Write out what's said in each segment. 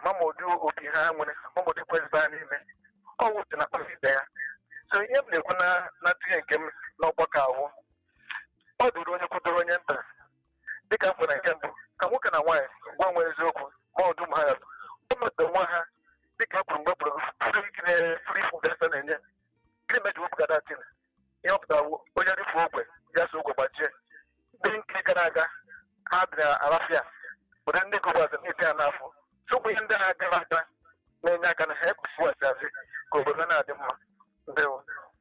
ma ma ụdị obi ha nwere ma ma ụdị kwezibara ha n'ime ọ wụsị na kpafide ya so ihe m na-ekwu na na ntụnye nke m n'ọgbakọ awụ ọ dụrụ onye kwudoro onye nta dịka m kwere nke mbụ ka nwoke na nwaanyị gwa nwe eziokwu ma ọdụ m ha ya ọ metụrụ nwa ha dịka e kwuru mgbe kpụrụ fri ikiri fri fụdesa na-enye gịnị meji wepụga datin ihe ọ pụtara wụ onye rifu ogwe ya so ogwe gbachie ndị nke gara aga ha bịara arafia ụdị ndị gọbazin ete ya n'afọ tupu ihe ndị ha gara aga na-enye aka na ha ekwesịwasị asị ka obodo na-adị mma ndewo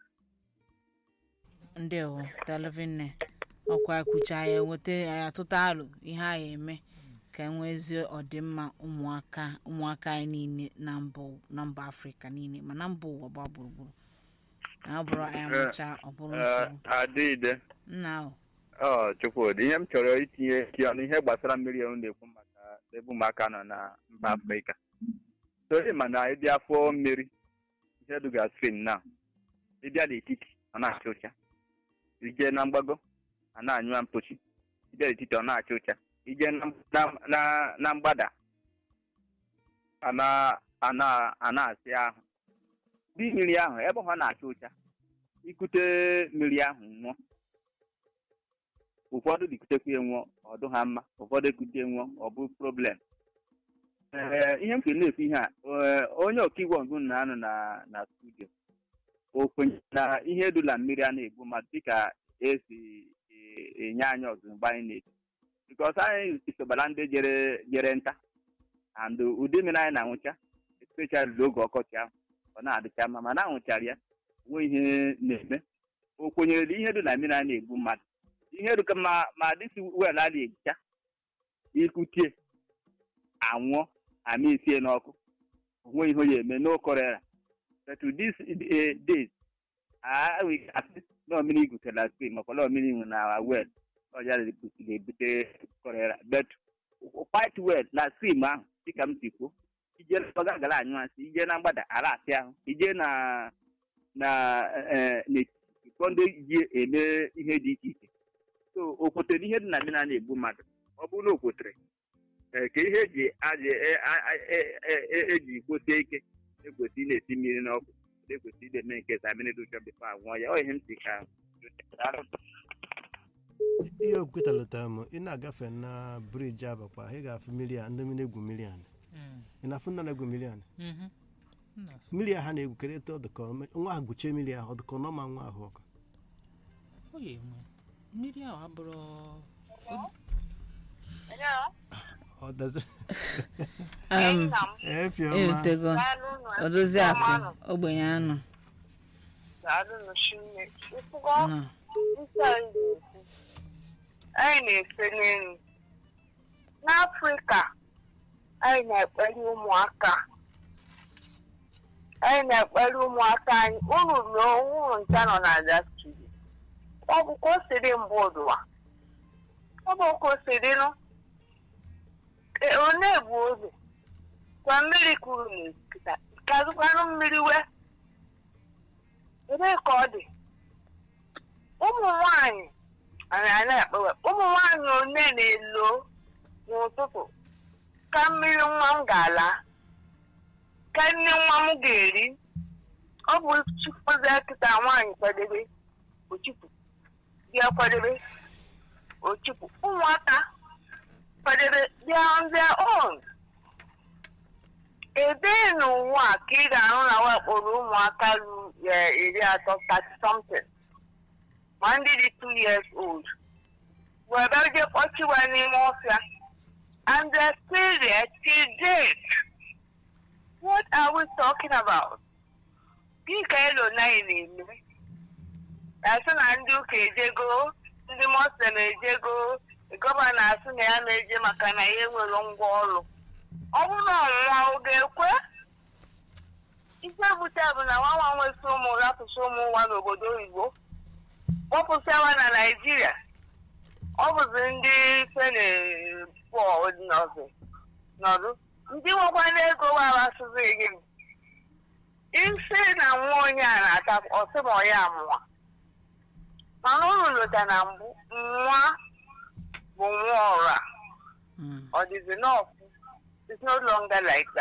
ndewo dalovinne ọkwa ekwucha ya enweta ya atụta alụ ihe a ya eme ka enwezie ọdịmma ụmụaka ụmụaka anyị niile na mba na mba afrịka niile ma na mba ụwa gbaa gburugburu na ọ bụrụ anyị mụcha ọ bụrụ nsogbu adịide nna ahụ ọ chukwudị ihe m chọrọ itinye eki ọnụ ihe gbasara mmiri ahụ na-ekwu maka ebe ụmụaka nọ na mba afrịka sori mana ịdị afọ mmiri ihe duga stream na ịbịa n'etiti ọ na-acha ụcha ije na mgbago a na-anyụ mpochi ịbịa n'etiti ọ na-acha ụcha ije na, na, na, na mgbada a na- a na- a na-asị ahụ dị mmiri ahụ ebe ha na-acha ụcha ikute mmiri ahụ nwụọ ụfọdụ dịkutekwa enwụọ ọdụ ha mma ụfọdụ ekute enwụọ ọ bụ problem ee ihe m kwere na-ekwu ihe a ee, onye ọkaiwu ọgụ na-anọ na na studio o kwenye na ihe dula mmiri a na-egbu mmadụ dịka esi e- enye anyị ọzụzụ mgbe anyị na-eto bikọs anyị isobara ndị jere jere nta and ụdị mmiri anyị na-anwụcha especially n'oge ọkọchị ahụ ọ na-adịcha mma mana anwụchara ya onwe ihe na-eme o kwenyere na ihe dị na mmiri a na-egbu mmadụ ihe dịka ma ma dịsi wel a na-ehicha ikutie anwụọ ama isie n'ọkụ onwe ihe onye eme no korera but to this eh, days a we asị na mmiri igutela na spring makwa na mmiri nwe na wel ọja ga-ebute korera but quite well na stream ahụ dịka m si kwuo ije na gara anyụ asị ije na mgbada ara asị ahụ ije na na eh, n'etiti kpọọ ndị ji eme ihe dị iche iche so o kwetere ihe dị na mmiri a na-egbu mmadụ ọ bụrụ na o kwetere ee, ka ihe eji aji e- a- a- e- e- e- eji kwosie ike ekwesị ị na-esi mmiri n'ọkụ ekwesị ị na-eme nke sa mmiri dị ụcha bifo anwụọ ya ọ ihe m si ka ihe okwutalụta m ị na-agafe na briji abakpa ị ga-afụ mmiri a ndị mmiri egwu mmiri a ị na-afụ ndị na-egwu mmiri a mmiri a ha na-egwu kedu etu ọ dịka nwa ha gwuchie mmiri ahụ ọ dịka ọ ma nwa ahụ ọkụ oye nwe mmiri ahụ abụrụ ọ dazi um, efiọma erutego odozi akụ ogbenye anụ nọ anyị na-efe n'elu n'afrịka anyị na-ekpere ụmụaka anyị na-ekpere ụmụaka anyị unu ruo unu ncha nọ na dastiri ọ bụ ka o siri mbụ ụdụwa ọ bụ ka o siri nụ Ee, one bụ oge kwa mmiri kwuru n'ekita kazụkwanụ mmiri wee ebee ka ọ dị ụmụ nwanyị anyị a na-ekpewe ụmụ nwanyị one na-elo n'ụtụtụ ka mmiri nwa m ga-ala ka nne nwa m ga-eri ọ bụ chikwuzi kịta nwaanyị kwadebe ochipu bịa kwadebe ochipu ụmụaka kwadebe bịa on their own ebee n'ụwa a ka ị ga-ahụ na wakporo ụmụaka ruru eh, iri atọ 30 something ma ndị dị 2 years old were je kpọchiwa n'ime ọfịa and they're still there till date what are we talking about gị ka elo naghị na-eme asị na ndị ụka ejego ndị muslim ejego gọvanọ asị na ya na-eje maka na ya enwere ngwa ọrụ ọ bụrụ na ọnwụnwa ọ ga-ekwe isi ebute bụ na nwa nwa nwesị ụmụ rapụsị ụmụ nwa n'obodo oyibo kpọpụsịawa na naijiria ọ bụzi ndị fene pọl nọzi nọdụ ndị nwekwa n'ego warasịzi gị isi na nwa onye a na-ata ọsị ma ọ ya amụwa mana unu lota na mbụ nwa bụ nwa ọra Mm. ọ dịzi n'ọfụ it's no longer like that